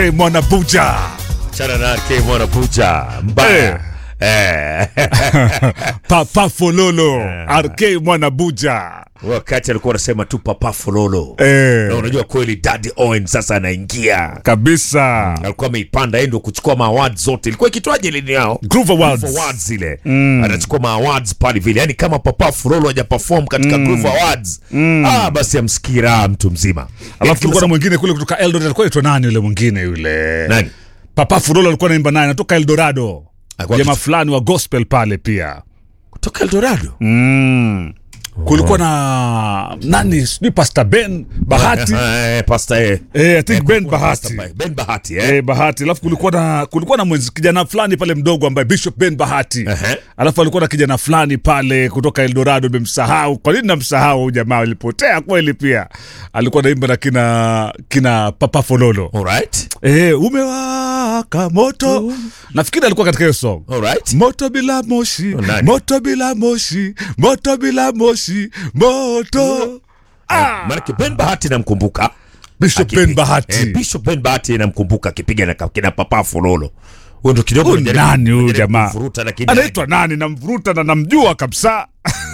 Hey, Mwanabuja chana nake mwana pucha mbaya eh. Papa Fololo RK Mwanabuja wakati alikuwa anasema tu papa fololo eh, na unajua kweli Daddy Owen sasa anaingia kabisa alikuwa ameipanda yeye ndio kuchukua maaward zote ilikuwa ikitwaje lini yao Groove Awards. Groove Awards ile anachukua maawards pale vile yani kama papa Fulolo haja perform katika Groove Awards ah basi amsikii raha mtu mzima Alafu tulikuwa na mwingine kule kutoka Eldoret, alikuwa aitwa nani yule mwingine yule nani Papa Fololo alikuwa naimba naye, anatoka Eldorado, Alikuwa jamaa kitu- fulani wa gospel pale pia kutoka Eldorado mm. kulikuwa na nani sijui Pastor Ben Bahati eh pasta eh eh, I think Eh, Ben kulikuwa na Bahati Pastor Ben Bahati eh Eh, Bahati alafu kulikuwa na kulikuwa na mwenzi kijana fulani pale mdogo ambaye Bishop Ben Bahati Ehe. alafu alikuwa na kijana fulani pale kutoka Eldorado, nimemsahau. Kwa nini namsahau huyu jamaa? Alipotea kweli. Pia alikuwa naimba na kina kina Papa Fololo alright eh, umewaka moto. Nafikiri alikuwa katika hiyo song alright moto bila moshi, Oh, nani? moto bila moshi, moto bila moshi, moto. Ah, Maanake Ben Bahati namkumbuka Bishop Akipiga- Ben Bahati. eh, Bishop Ben Bahati namkumbuka akipiga na kina papa Fololo huyo ndo kidogo Huyu najaribu- nani huyu najaribu jamaa? kuvuruta, lakini anaitwa nani? Namvuruta na namjua kabisa.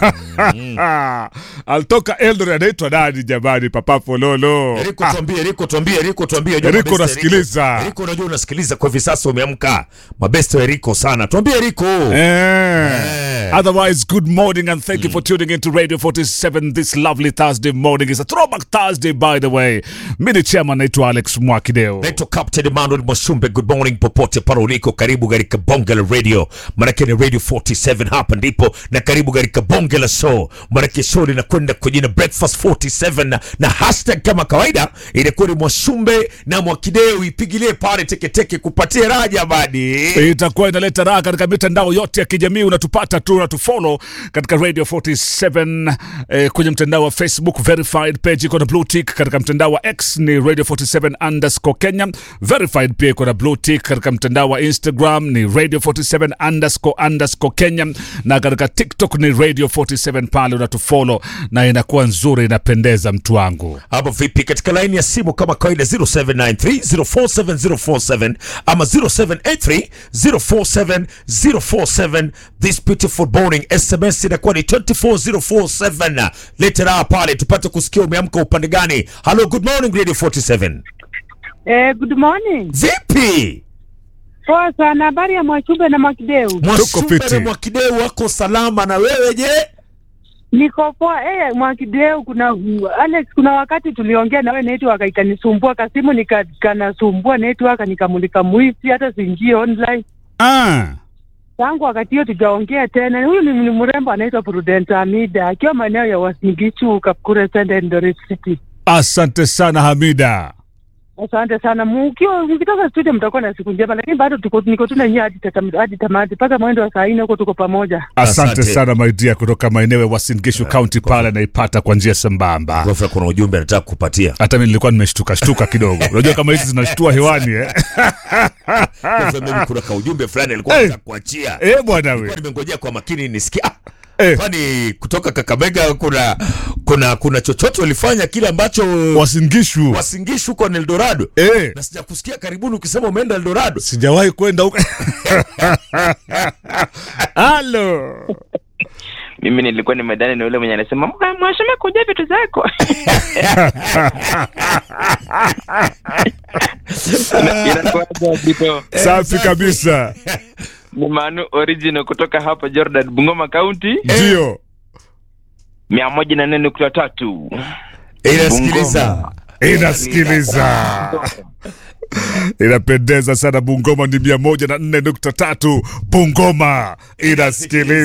Alitoka Eldoret, anaitwa nani jamani? Papa Fololo. Eriko Ah, tuambie, Eriko tuambie, Eriko tuambie. Unajua Eriko mabeste nasikiliza. Eriko unajua unasikiliza kwa hivi sasa umeamka. Mabesto Eriko sana. Tuambie Eriko. Eh. Otherwise, good morning and thank you for tuning into Radio 47 this lovely Thursday morning. It's a throwback Thursday, by the way. Mimi chairman naitwa Alex Mwakideo. Naitwa Captain Emmanuel Mwashumbe. Good morning popote pale uliko. Karibu katika Bonge la Radio. Maanake ni Radio 47 hapa ndipo na karibu katika Bonge la Show. Maanake show linakwenda kwa jina Breakfast 47 na, na hashtag kama kawaida inakuwa ni Mwashumbe na Mwakideo. Ipigilie pale teketeke kupatia raja badi. itakuwa inaleta raha katika mitandao yote ya kijamii. Unatupata tu, unatufollow katika Radio 47 eh, kwenye mtandao wa Facebook verified page iko na blue tick. Katika mtandao wa X ni Radio 47 underscore Kenya verified, pia iko na blue tick. Katika mtandao wa Instagram ni Radio 47 underscore underscore Kenya, na katika TikTok ni Radio 47. Pale unatufollow na inakuwa nzuri, inapendeza mtu wangu. Hapo vipi katika laini ya simu kama kawaida 0793047047 ama 0783047047 this beautiful morning sms inakuwa ni 24047 letera pale tupate kusikia umeamka upande gani hello good morning radio 47 Eh, good morning. vipi Poa sana. Habari ya Mwachumbe na Mwakideu? mwashumbe fiti. na mwakideu wako salama na wewe je Niko poa. Eh, Mwakideu, kuna Alex, kuna wakati tuliongea nawe network ikanisumbua, kasimu nikanasumbua network, nikamulika mwisi, hata siingie online. Ah. Tangu wakati hiyo tujaongea tena. Huyu ni ni mrembo anaitwa Prudence Amida akiwa maeneo ya Wasingishu, Kapkure Center, Eldoret City. Asante sana Hamida. Asante sana. Mkiwa mkitoka studio mtakuwa na siku njema, lakini bado tuko niko tu na nyinyi hadi tatam- hadi tamati mpaka mwendo wa saa nne huko tuko pamoja. Asante, Asante. sana my dear, kutoka maeneo ya Uasin Gishu County pale naipata kwa njia sambamba. ghafla kuna ujumbe anataka kupatia Hata mimi nilikuwa nimeshtuka shtuka kidogo. Unajua kama hizi zinashtua hewani eh? ghafla mimi kuna kaujumbe fulani alikuwa Hey. anataka kuachia Eh bwana Nilikuwa we. nimengojea kwa makini nisikia ah, Eh, kwani kutoka Kakamega kuna kuna kuna chochote walifanya kile ambacho Uasin Gishu. wasingishu huko na Eldorado Eh, na sijakusikia karibuni ukisema umeenda Eldorado. sijawahi kwenda huko. Halo. mimi nilikuwa nimedani na yule mwenye anasema "Mwa- mwashame kuja vitu zako inakuwaje ndipo Safi kabisa. ni manu original kutoka hapa jordan bungoma county Ndio. mia moja na nne nukta tatu Inasikiliza Inasikiliza. Inapendeza sana Bungoma ni mia moja na nne nukta tatu Bungoma inasikiliza.